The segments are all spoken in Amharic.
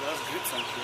That's good, thank you.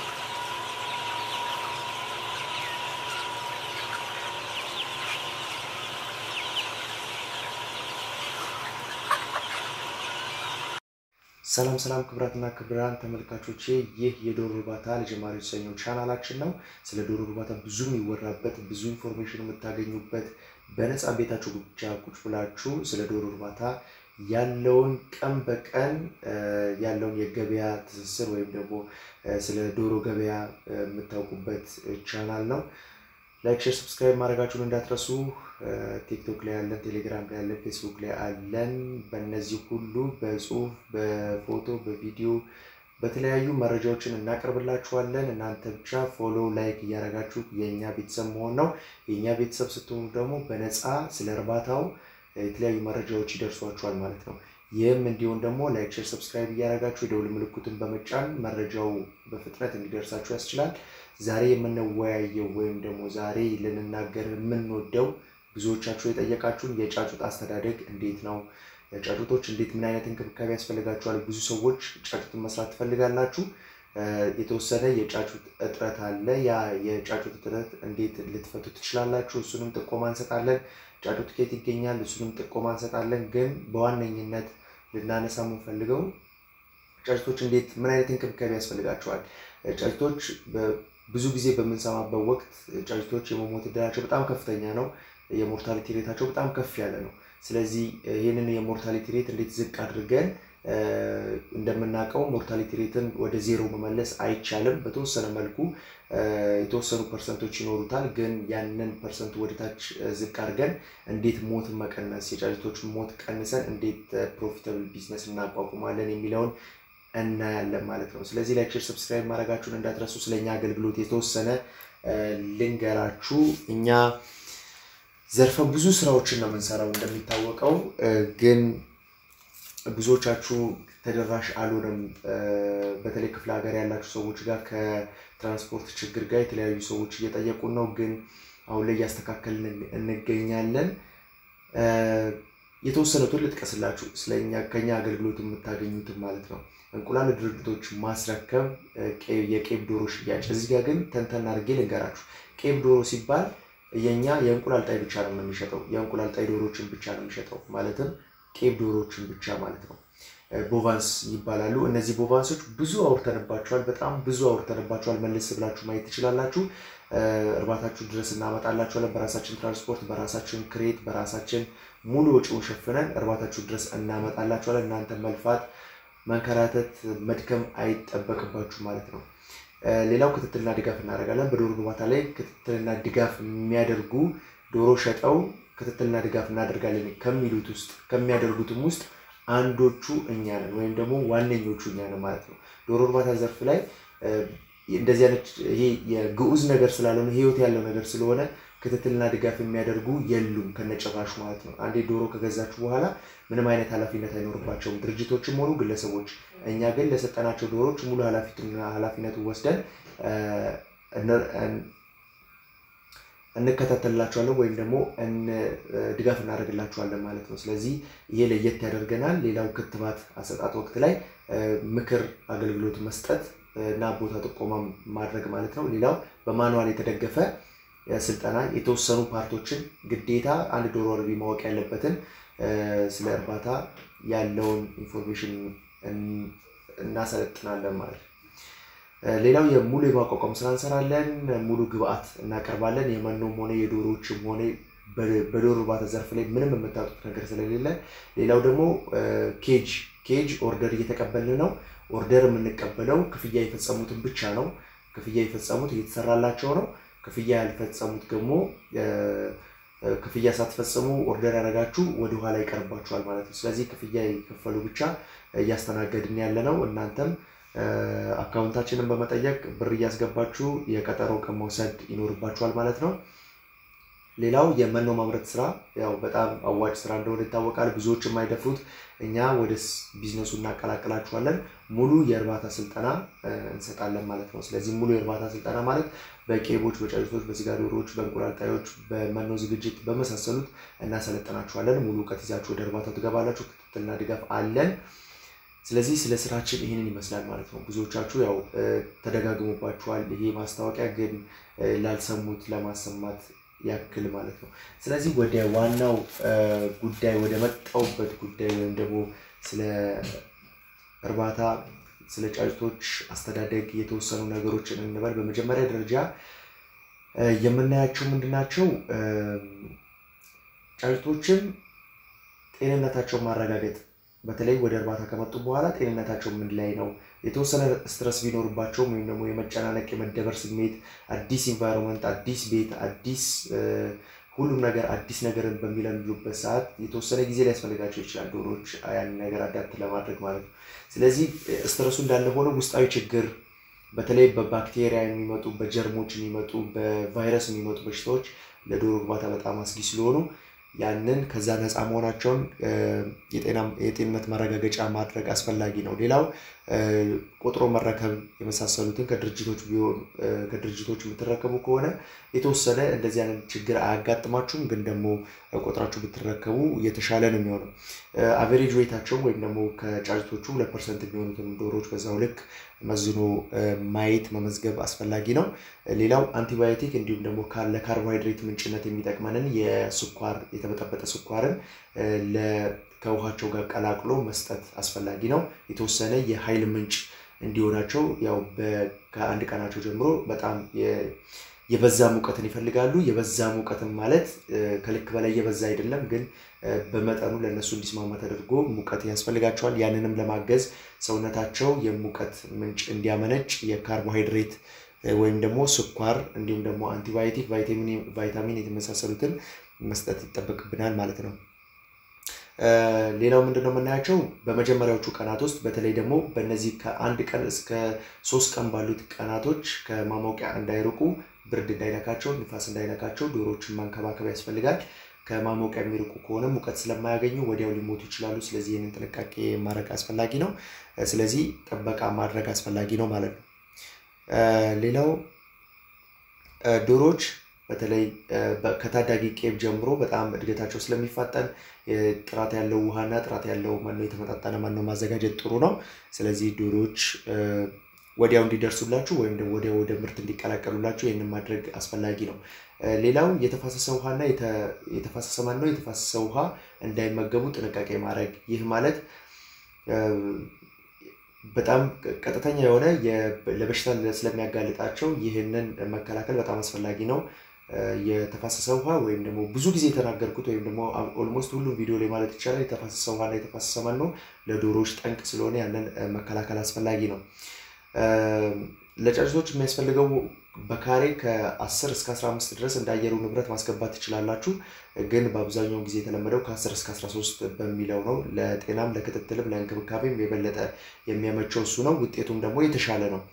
ሰላም ሰላም ክብራትና ክብራን ተመልካቾቼ ይህ የዶሮ እርባታ ለጀማሪዎች የተሰኘው ቻናላችን ነው። ስለ ዶሮ እርባታ ብዙ የሚወራበት ብዙ ኢንፎርሜሽን የምታገኙበት በነፃ ቤታችሁ ብቻ ቁጭ ብላችሁ ስለ ዶሮ እርባታ ያለውን ቀን በቀን ያለውን የገበያ ትስስር ወይም ደግሞ ስለ ዶሮ ገበያ የምታውቁበት ቻናል ነው። ላይክ፣ ሼር፣ ሰብስክራይብ ማድረጋችሁን እንዳትረሱ። ቲክቶክ ላይ ያለን፣ ቴሌግራም ላይ ያለን፣ ፌስቡክ ላይ አለን። በእነዚህ ሁሉ በጽሁፍ፣ በፎቶ፣ በቪዲዮ በተለያዩ መረጃዎችን እናቀርብላችኋለን። እናንተ ብቻ ፎሎ፣ ላይክ እያደረጋችሁ የእኛ ቤተሰብ መሆን ነው። የእኛ ቤተሰብ ስትሆኑ ደግሞ በነፃ ስለ እርባታው የተለያዩ መረጃዎች ይደርሷችኋል ማለት ነው። ይህም እንዲሆን ደግሞ ላይክ፣ ሼር፣ ሰብስክራይብ እያደረጋችሁ የደውል ምልክቱን በመጫን መረጃው በፍጥነት እንዲደርሳችሁ ያስችላል። ዛሬ የምንወያየው ወይም ደግሞ ዛሬ ልንናገር የምንወደው ብዙዎቻችሁ የጠየቃችሁን የጫጩት አስተዳደግ እንዴት ነው? ጫጩቶች እንዴት ምን አይነት እንክብካቤ ያስፈልጋቸዋል? ብዙ ሰዎች ጫጩትን መስራት ትፈልጋላችሁ። የተወሰነ የጫጩት እጥረት አለ። ያ የጫጩት እጥረት እንዴት ልትፈቱ ትችላላችሁ? እሱንም ጥቆማ እንሰጣለን። ጫጩት ከየት ይገኛል? እሱንም ጥቆማ እንሰጣለን። ግን በዋነኝነት ልናነሳ የምንፈልገው ጫጩቶች እንዴት ምን አይነት እንክብካቤ ያስፈልጋቸዋል? ጫጩቶች ብዙ ጊዜ በምንሰማበት ወቅት ጫጩቶች የመሞት እድላቸው በጣም ከፍተኛ ነው። የሞርታሊቲ ሬታቸው በጣም ከፍ ያለ ነው። ስለዚህ ይህንን የሞርታሊቲ ሬት እንዴት ዝቅ አድርገን እንደምናውቀው ሞርታሊቲ ሬትን ወደ ዜሮ መመለስ አይቻልም። በተወሰነ መልኩ የተወሰኑ ፐርሰንቶች ይኖሩታል። ግን ያንን ፐርሰንቱ ወደታች ዝቅ አድርገን እንዴት ሞትን መቀነስ የጫጩቶች ሞት ቀንሰን እንዴት ፕሮፊታብል ቢዝነስ እናቋቁማለን የሚለውን እናያለን ማለት ነው። ስለዚህ ላይክ፣ ሼር፣ ሰብስክራይብ ማድረጋችሁን እንዳትረሱ። ስለኛ አገልግሎት የተወሰነ ልንገራችሁ። እኛ ዘርፈ ብዙ ስራዎችን ነው የምንሰራው እንደሚታወቀው፣ ግን ብዙዎቻችሁ ተደራሽ አልሆነም። በተለይ ክፍለ ሀገር ያላችሁ ሰዎች ጋር ከትራንስፖርት ችግር ጋር የተለያዩ ሰዎች እየጠየቁን ነው፣ ግን አሁን ላይ እያስተካከልን እንገኛለን። የተወሰኑትን ልጥቀስላችሁ ስለኛ ከኛ አገልግሎት የምታገኙትን ማለት ነው። እንቁላል ድርጅቶች ማስረከብ፣ የቄብ ዶሮ ሽያጭ። እዚህ ጋር ግን ተንተን አድርጌ ልንገራችሁ። ቄብ ዶሮ ሲባል የኛ የእንቁላል ጣይ ብቻ ነው የምንሸጠው። የእንቁላል ጣይ ዶሮችን ብቻ ነው የሚሸጠው፣ ማለትም ቄብ ዶሮችን ብቻ ማለት ነው። ቦቫንስ ይባላሉ። እነዚህ ቦቫንሶች ብዙ አውርተንባቸዋል፣ በጣም ብዙ አውርተንባቸዋል። መለስ ብላችሁ ማየት ትችላላችሁ። እርባታችሁ ድረስ እናመጣላችኋለን። በራሳችን ትራንስፖርት፣ በራሳችን ክሬት፣ በራሳችን ሙሉ ወጪውን ሸፍነን እርባታችሁ ድረስ እናመጣላችኋለን። እናንተ መልፋት፣ መንከራተት፣ መድከም አይጠበቅባችሁ ማለት ነው። ሌላው ክትትልና ድጋፍ እናደርጋለን። በዶሮ እርባታ ላይ ክትትልና ድጋፍ የሚያደርጉ ዶሮ ሸጠው ክትትልና ድጋፍ እናደርጋለን ከሚሉት ውስጥ ከሚያደርጉትም ውስጥ አንዶቹ እኛ ነን፣ ወይም ደግሞ ዋነኞቹ እኛ ነን ማለት ነው። ዶሮ እርባታ ዘርፍ ላይ እንደዚህ አይነት ይሄ የግዑዝ ነገር ስላልሆነ ህይወት ያለው ነገር ስለሆነ ክትትልና ድጋፍ የሚያደርጉ የሉም ከነጭራሹ ማለት ነው። አንዴ ዶሮ ከገዛችሁ በኋላ ምንም አይነት ኃላፊነት አይኖርባቸውም ድርጅቶችም ሆኑ ግለሰቦች። እኛ ግን ለሰጠናቸው ዶሮዎች ሙሉ ኃላፊነቱን ወስደን እንከታተልላቸዋለን ወይም ደግሞ ድጋፍ እናደርግላቸዋለን ማለት ነው። ስለዚህ ይሄ ለየት ያደርገናል። ሌላው ክትባት አሰጣጥ ወቅት ላይ ምክር አገልግሎት መስጠት እና ቦታ ጥቆማ ማድረግ ማለት ነው። ሌላው በማኑዋል የተደገፈ ስልጠና የተወሰኑ ፓርቶችን ግዴታ አንድ ዶሮ አርቢ ማወቅ ያለበትን ስለ እርባታ ያለውን ኢንፎርሜሽን እናሰለጥናለን ማለት ነው። ሌላው የሙሉ የማቋቋም ስራ እንሰራለን። ሙሉ ግብአት እናቀርባለን። የመኖም ሆነ የዶሮዎችም ሆነ በዶሮ እርባታ ዘርፍ ላይ ምንም የምታጡት ነገር ስለሌለ፣ ሌላው ደግሞ ኬጅ ኬጅ ኦርደር እየተቀበልን ነው። ኦርደር የምንቀበለው ክፍያ የፈጸሙትን ብቻ ነው። ክፍያ የፈጸሙት እየተሰራላቸው ነው። ክፍያ ያልፈጸሙት ደግሞ ክፍያ ሳትፈጽሙ ኦርደር ያደረጋችሁ ወደኋላ ይቀርባችኋል ማለት ነው። ስለዚህ ክፍያ የከፈሉ ብቻ እያስተናገድን ያለ ነው። እናንተም አካውንታችንን በመጠየቅ ብር እያስገባችሁ የቀጠሮ ቀን መውሰድ ይኖርባችኋል ማለት ነው። ሌላው የመኖ ማምረት ስራ ያው በጣም አዋጭ ስራ እንደሆነ ይታወቃል። ብዙዎች የማይደፍሩት እኛ ወደ ቢዝነሱ እናቀላቅላችኋለን። ሙሉ የእርባታ ስልጠና እንሰጣለን ማለት ነው። ስለዚህ ሙሉ የእርባታ ስልጠና ማለት በቄቦች፣ በጫጩቶች፣ በስጋ ዶሮዎች፣ በእንቁላል ጣዮች፣ በመኖ ዝግጅት በመሳሰሉት እናሰለጥናችኋለን። ሙሉ እውቀት ይዛችሁ ወደ እርባታው ትገባላችሁ። ክትትልና ድጋፍ አለን። ስለዚህ ስለ ስራችን ይህንን ይመስላል ማለት ነው። ብዙዎቻችሁ ያው ተደጋግሞባችኋል። ይሄ ማስታወቂያ ግን ላልሰሙት ለማሰማት ያክል ማለት ነው። ስለዚህ ወደ ዋናው ጉዳይ ወደ መጣውበት ጉዳይ ወይም ደግሞ ስለ እርባታ ስለ ጫጭቶች አስተዳደግ የተወሰኑ ነገሮችን እንበል። በመጀመሪያ ደረጃ የምናያቸው ምንድናቸው? ጫጭቶችን ጤንነታቸውን ማረጋገጥ በተለይ ወደ እርባታ ከመጡ በኋላ ጤንነታቸው ምን ላይ ነው? የተወሰነ ስትረስ ቢኖርባቸውም ወይም ደግሞ የመጨናነቅ የመደበር ስሜት፣ አዲስ ኢንቫይሮንመንት፣ አዲስ ቤት፣ አዲስ ሁሉም ነገር አዲስ ነገርን በሚለምዱበት ሰዓት የተወሰነ ጊዜ ሊያስፈልጋቸው ይችላል ዶሮዎች ያንን ነገር አዳፕት ለማድረግ ማለት ነው። ስለዚህ ስትረሱ እንዳለ ሆነ ውስጣዊ ችግር በተለይ በባክቴሪያ የሚመጡ በጀርሞች የሚመጡ በቫይረስ የሚመጡ በሽታዎች ለዶሮ እርባታ በጣም አስጊ ስለሆኑ ያንን ከዛ ነፃ መሆናቸውን የጤንነት ማረጋገጫ ማድረግ አስፈላጊ ነው። ሌላው ቆጥሮ መረከብ የመሳሰሉትን ከድርጅቶች ቢሆን ከድርጅቶች የምትረከቡ ከሆነ የተወሰነ እንደዚህ አይነት ችግር አያጋጥማችሁም። ግን ደግሞ ቆጥራችሁ ብትረከቡ የተሻለ ነው የሚሆነው። አቨሬጅ ዌታቸውን ወይም ደግሞ ከጫጭቶቹ ሁለት ፐርሰንት የሚሆኑትን ዶሮዎች በዛው ልክ መዝኖ ማየት መመዝገብ አስፈላጊ ነው። ሌላው አንቲባዮቲክ እንዲሁም ደግሞ ለካርቦሃይድሬት ምንጭነት የሚጠቅመንን የስኳር የተበጠበጠ ስኳርን ከውሃቸው ጋር ቀላቅሎ መስጠት አስፈላጊ ነው። የተወሰነ የኃይል ምንጭ እንዲሆናቸው ያው ከአንድ ቀናቸው ጀምሮ በጣም የበዛ ሙቀትን ይፈልጋሉ። የበዛ ሙቀትን ማለት ከልክ በላይ የበዛ አይደለም፣ ግን በመጠኑ ለእነሱ እንዲስማማ ተደርጎ ሙቀት ያስፈልጋቸዋል። ያንንም ለማገዝ ሰውነታቸው የሙቀት ምንጭ እንዲያመነጭ የካርቦሃይድሬት ወይም ደግሞ ስኳር እንዲሁም ደግሞ አንቲባዮቲክ፣ ቫይታሚን የተመሳሰሉትን መስጠት ይጠበቅብናል ማለት ነው። ሌላው ምንድን ነው የምናያቸው በመጀመሪያዎቹ ቀናት ውስጥ በተለይ ደግሞ በእነዚህ ከአንድ ቀን እስከ ሶስት ቀን ባሉት ቀናቶች ከማሞቂያ እንዳይርቁ፣ ብርድ እንዳይነካቸው፣ ንፋስ እንዳይነካቸው ዶሮዎችን ማንከባከብ ያስፈልጋል። ከማሞቂያ የሚርቁ ከሆነ ሙቀት ስለማያገኙ ወዲያው ሊሞቱ ይችላሉ። ስለዚህ ይህንን ጥንቃቄ ማድረግ አስፈላጊ ነው። ስለዚህ ጥበቃ ማድረግ አስፈላጊ ነው ማለት ነው። ሌላው ዶሮዎች በተለይ ከታዳጊ ቄብ ጀምሮ በጣም እድገታቸው ስለሚፋጠን ጥራት ያለው ውሃና ጥራት ያለው መኖ የተመጣጠነ መኖ ማዘጋጀት ጥሩ ነው። ስለዚህ ዶሮዎች ወዲያው እንዲደርሱላችሁ ወይም ደግሞ ወዲያው ወደ ምርት እንዲቀላቀሉላችሁ ይህንን ማድረግ አስፈላጊ ነው። ሌላው የተፋሰሰ ውሃና የተፋሰሰ መኖ የተፋሰሰ ውሃ እንዳይመገቡ ጥንቃቄ ማድረግ ይህ ማለት በጣም ቀጥተኛ የሆነ ለበሽታ ስለሚያጋልጣቸው ይህንን መከላከል በጣም አስፈላጊ ነው። የተፋሰሰ ውሃ ወይም ደግሞ ብዙ ጊዜ የተናገርኩት ወይም ደግሞ ኦልሞስት ሁሉም ቪዲዮ ላይ ማለት ይቻላል የተፋሰሰ ውሃና የተፋሰሰ መኖ ለዶሮዎች ጠንቅ ስለሆነ ያንን መከላከል አስፈላጊ ነው። ለጫጭቶች የሚያስፈልገው በካሬ ከ10 እስከ 15 ድረስ እንደ አየሩ ንብረት ማስገባት ትችላላችሁ። ግን በአብዛኛው ጊዜ የተለመደው ከ10 እስከ 13 በሚለው ነው። ለጤናም ለክትትልም ለእንክብካቤም የበለጠ የሚያመቸው እሱ ነው። ውጤቱም ደግሞ የተሻለ ነው።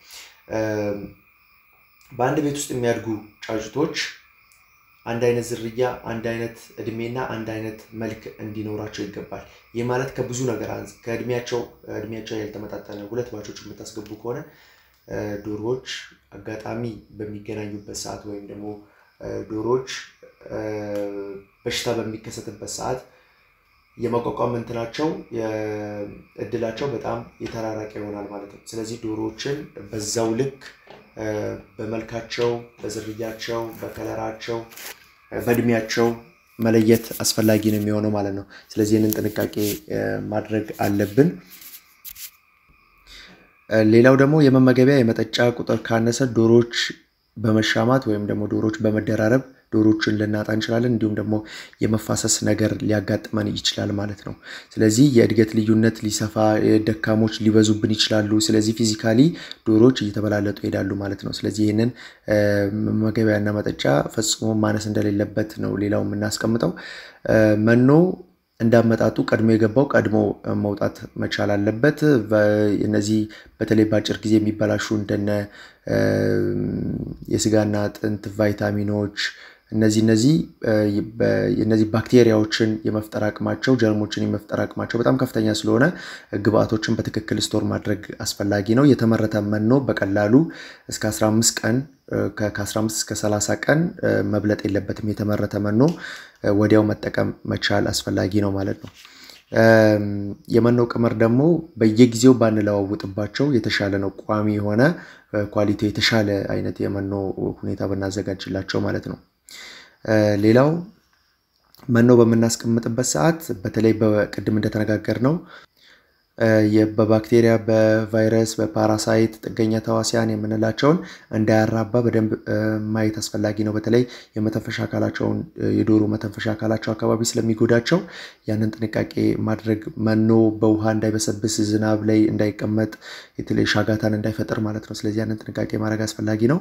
በአንድ ቤት ውስጥ የሚያድጉ ጫጭቶች አንድ አይነት ዝርያ፣ አንድ አይነት እድሜና አንድ አይነት መልክ እንዲኖራቸው ይገባል። ይህ ማለት ከብዙ ነገር ከእድሜያቸው እድሜያቸው ያልተመጣጠነ ሁለት ባቾች የምታስገቡ ከሆነ ዶሮዎች አጋጣሚ በሚገናኙበት ሰዓት ወይም ደግሞ ዶሮዎች በሽታ በሚከሰትበት ሰዓት የመቋቋም እንትናቸው እድላቸው በጣም የተራራቀ ይሆናል ማለት ነው። ስለዚህ ዶሮዎችን በዛው ልክ በመልካቸው፣ በዝርያቸው፣ በከለራቸው፣ በእድሜያቸው መለየት አስፈላጊ ነው የሚሆነው ማለት ነው። ስለዚህ ይህንን ጥንቃቄ ማድረግ አለብን። ሌላው ደግሞ የመመገቢያ የመጠጫ ቁጥር ካነሰ ዶሮዎች በመሻማት ወይም ደግሞ ዶሮዎች በመደራረብ ዶሮዎችን ልናጣ እንችላለን። እንዲሁም ደግሞ የመፋሰስ ነገር ሊያጋጥመን ይችላል ማለት ነው። ስለዚህ የእድገት ልዩነት ሊሰፋ፣ ደካሞች ሊበዙብን ይችላሉ። ስለዚህ ፊዚካሊ ዶሮዎች እየተበላለጡ ይሄዳሉ ማለት ነው። ስለዚህ ይህንን መመገቢያና መጠጫ ፈጽሞ ማነስ እንደሌለበት ነው ሌላው የምናስቀምጠው መኖ እንዳመጣጡ ቀድሞ የገባው ቀድሞ መውጣት መቻል አለበት። እነዚህ በተለይ በአጭር ጊዜ የሚበላሹ እንደነ የስጋና አጥንት ቫይታሚኖች እነዚህ እነዚህ እነዚህ ባክቴሪያዎችን የመፍጠር አቅማቸው ጀርሞችን የመፍጠር አቅማቸው በጣም ከፍተኛ ስለሆነ ግብአቶችን በትክክል ስቶር ማድረግ አስፈላጊ ነው። የተመረተ መኖ በቀላሉ እስከ 15 ቀን ከ15 እስከ 30 ቀን መብለጥ የለበትም። የተመረተ መኖ ወዲያው መጠቀም መቻል አስፈላጊ ነው ማለት ነው። የመኖ ቀመር ደግሞ በየጊዜው ባንለዋውጥባቸው የተሻለ ነው። ቋሚ የሆነ ኳሊቲ የተሻለ አይነት የመኖ ሁኔታ ብናዘጋጅላቸው ማለት ነው። ሌላው መኖ በምናስቀምጥበት ሰዓት በተለይ በቅድም እንደተነጋገር ነው በባክቴሪያ፣ በቫይረስ፣ በፓራሳይት ጥገኛ ተዋሲያን የምንላቸውን እንዳያራባ በደንብ ማየት አስፈላጊ ነው። በተለይ የመተንፈሻ አካላቸውን የዶሮ መተንፈሻ አካላቸው አካባቢ ስለሚጎዳቸው ያንን ጥንቃቄ ማድረግ መኖ በውሃ እንዳይበሰብስ፣ ዝናብ ላይ እንዳይቀመጥ፣ የተለይ ሻጋታን እንዳይፈጥር ማለት ነው። ስለዚህ ያንን ጥንቃቄ ማድረግ አስፈላጊ ነው።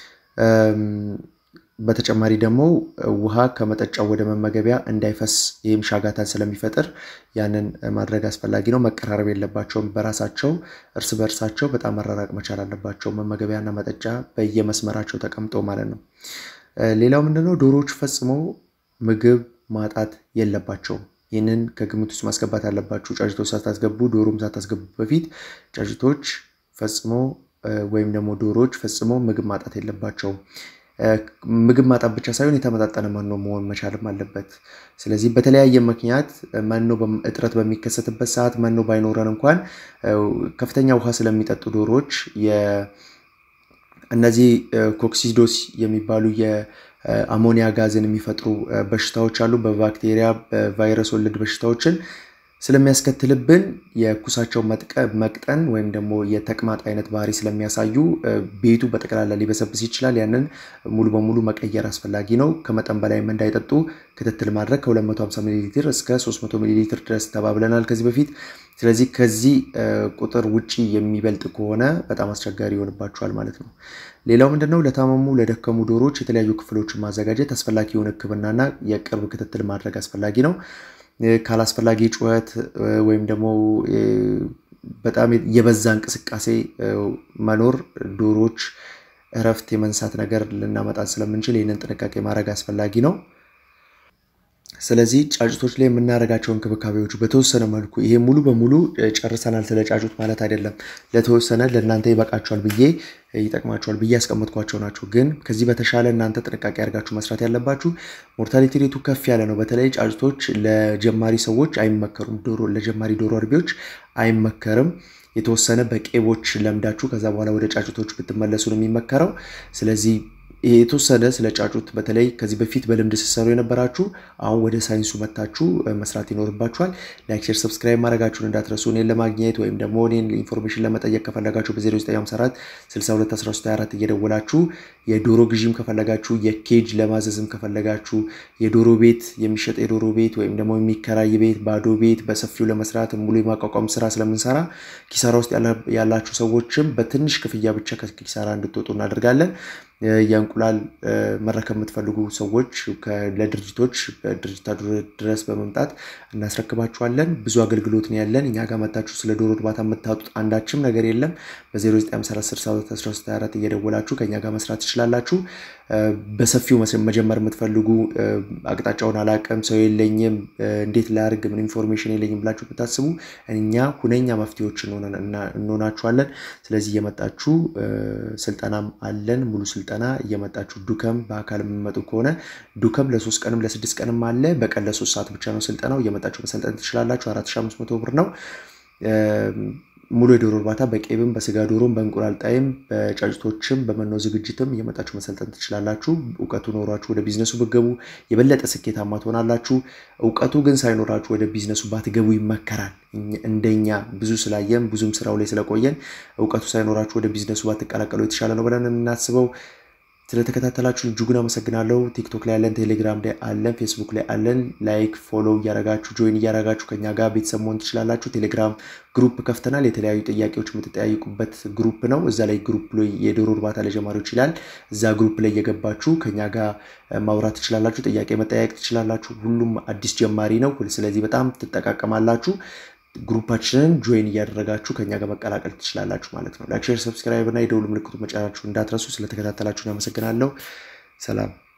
በተጨማሪ ደግሞ ውሃ ከመጠጫው ወደ መመገቢያ እንዳይፈስ ይህም ሻጋታን ስለሚፈጥር ያንን ማድረግ አስፈላጊ ነው። መቀራረብ የለባቸውም። በራሳቸው እርስ በእርሳቸው በጣም መራራቅ መቻል አለባቸው። መመገቢያና መጠጫ በየመስመራቸው ተቀምጦ ማለት ነው። ሌላው ምንድነው? ዶሮዎች ፈጽሞ ምግብ ማጣት የለባቸውም። ይህንን ከግምት ውስጥ ማስገባት አለባችሁ። ጫጭቶች ሳታስገቡ ዶሮም ሳታስገቡ በፊት ጫጭቶች ፈጽሞ ወይም ደግሞ ዶሮዎች ፈጽሞ ምግብ ማጣት የለባቸውም። ምግብ ማጣት ብቻ ሳይሆን የተመጣጠነ መኖ መሆን መቻልም አለበት። ስለዚህ በተለያየ ምክንያት መኖ እጥረት በሚከሰትበት ሰዓት መኖ ባይኖረን እንኳን ከፍተኛ ውሃ ስለሚጠጡ ዶሮዎች እነዚህ ኮክሲዶስ የሚባሉ የአሞኒያ ጋዝን የሚፈጥሩ በሽታዎች አሉ። በባክቴሪያ በቫይረስ ወለድ በሽታዎችን ስለሚያስከትልብን የኩሳቸው መቅጠን ወይም ደግሞ የተቅማጥ አይነት ባህሪ ስለሚያሳዩ ቤቱ በጠቅላላ ሊበሰብስ ይችላል። ያንን ሙሉ በሙሉ መቀየር አስፈላጊ ነው። ከመጠን በላይም እንዳይጠጡ ክትትል ማድረግ ከ250 ሚሊ ሊትር እስከ 300 ሚሊ ሊትር ድረስ ተባብለናል ከዚህ በፊት። ስለዚህ ከዚህ ቁጥር ውጪ የሚበልጥ ከሆነ በጣም አስቸጋሪ ይሆንባቸዋል ማለት ነው። ሌላው ምንድነው? ለታመሙ ለደከሙ ዶሮዎች የተለያዩ ክፍሎችን ማዘጋጀት አስፈላጊውን ሕክምናና የቅርብ ክትትል ማድረግ አስፈላጊ ነው። ካላስፈላጊ ጩኸት ወይም ደግሞ በጣም የበዛ እንቅስቃሴ መኖር ዶሮዎች እረፍት የመንሳት ነገር ልናመጣ ስለምንችል ይህንን ጥንቃቄ ማድረግ አስፈላጊ ነው። ስለዚህ ጫጩቶች ላይ የምናደርጋቸው እንክብካቤዎች በተወሰነ መልኩ ይሄ ሙሉ በሙሉ ጨርሰናል ስለ ጫጩት ማለት አይደለም። ለተወሰነ ለእናንተ ይበቃቸዋል ብዬ ይጠቅማቸዋል ብዬ ያስቀመጥኳቸው ናቸው። ግን ከዚህ በተሻለ እናንተ ጥንቃቄ አድርጋችሁ መስራት ያለባችሁ ሞርታሊቲ ሬቱ ከፍ ያለ ነው። በተለይ ጫጩቶች ለጀማሪ ሰዎች አይመከሩም። ዶሮ ለጀማሪ ዶሮ አርቢዎች አይመከርም። የተወሰነ በቄቦች ለምዳችሁ ከዛ በኋላ ወደ ጫጩቶች ብትመለሱ ነው የሚመከረው። ስለዚህ የተወሰነ ስለ ጫጩት በተለይ ከዚህ በፊት በልምድ ስትሰሩ የነበራችሁ አሁን ወደ ሳይንሱ መታችሁ መስራት ይኖርባችኋል። ላይክ፣ ሼር፣ ሰብስክራይብ ማድረጋችሁን እንዳትረሱ። እኔን ለማግኘት ወይም ደግሞ እኔን ኢንፎርሜሽን ለመጠየቅ ከፈለጋችሁ በ0954 621324 እየደወላችሁ የዶሮ ግዢም ከፈለጋችሁ የኬጅ ለማዘዝም ከፈለጋችሁ የዶሮ ቤት የሚሸጥ የዶሮ ቤት ወይም ደግሞ የሚከራይ ቤት ባዶ ቤት በሰፊው ለመስራት ሙሉ የማቋቋም ስራ ስለምንሰራ ኪሳራ ውስጥ ያላችሁ ሰዎችም በትንሽ ክፍያ ብቻ ከኪሳራ እንድትወጡ እናደርጋለን። የእንቁላል መረከብ የምትፈልጉ ሰዎች ለድርጅቶች በድርጅታ ድረስ በመምጣት እናስረክባችኋለን። ብዙ አገልግሎት ነው ያለን። እኛ ጋር መታችሁ ስለ ዶሮ እርባታ የምታጡት አንዳችም ነገር የለም። በ0954 እየደወላችሁ ከኛ ጋር መስራት ትችላላችሁ። በሰፊው መጀመር የምትፈልጉ አቅጣጫውን አላቅም፣ ሰው የለኝም፣ እንዴት ላርግ፣ ምን ኢንፎርሜሽን የለኝም ብላችሁ ብታስቡ እኛ ሁነኛ መፍትሄዎች እንሆናችኋለን። ስለዚህ እየመጣችሁ ስልጠናም አለን ሙሉ ስልጠና እየመጣችሁ ዱከም በአካል የምመጡ ከሆነ ዱከም ለሶስት ቀንም ለስድስት ቀንም አለ። በቀን ለሶስት ሰዓት ብቻ ነው ስልጠናው። እየመጣችሁ መሰልጠን ትችላላችሁ። 4500 ብር ነው። ሙሉ የዶሮ እርባታ በቄብም በስጋ ዶሮም በእንቁላል ጣይም በጫጭቶችም በመኖ ዝግጅትም እየመጣችሁ መሰልጠን ትችላላችሁ። እውቀቱ ኖሯችሁ ወደ ቢዝነሱ ብትገቡ የበለጠ ስኬታማ ትሆናላችሁ። እውቀቱ ግን ሳይኖራችሁ ወደ ቢዝነሱ ባትገቡ ይመከራል። እንደኛ ብዙ ስላየን ብዙም ስራው ላይ ስለቆየን እውቀቱ ሳይኖራችሁ ወደ ቢዝነሱ ባትቀላቀሉ የተሻለ ነው ብለን የምናስበው። ስለተከታተላችሁ እጅጉን አመሰግናለሁ። ቲክቶክ ላይ አለን፣ ቴሌግራም ላይ አለን፣ ፌስቡክ ላይ አለን። ላይክ ፎሎ እያረጋችሁ ጆይን እያረጋችሁ ከኛ ጋር ቤተሰብ መሆን ትችላላችሁ። ቴሌግራም ግሩፕ ከፍተናል። የተለያዩ ጥያቄዎች የምትጠያይቁበት ግሩፕ ነው። እዛ ላይ ግሩፕ ላይ የዶሮ እርባታ ለጀማሪዎች ይላል። እዛ ግሩፕ ላይ እየገባችሁ ከኛ ጋር ማውራት ትችላላችሁ። ጥያቄ መጠያየቅ ትችላላችሁ። ሁሉም አዲስ ጀማሪ ነው። ስለዚህ በጣም ትጠቃቀማላችሁ። ግሩፓችንን ጆይን እያደረጋችሁ ከኛ ጋር መቀላቀል ትችላላችሁ ማለት ነው። ላይክ፣ ሼር፣ ሰብስክራይብ እና የደውል ምልክቱ መጫናችሁ እንዳትረሱ። ስለተከታተላችሁን አመሰግናለሁ። ሰላም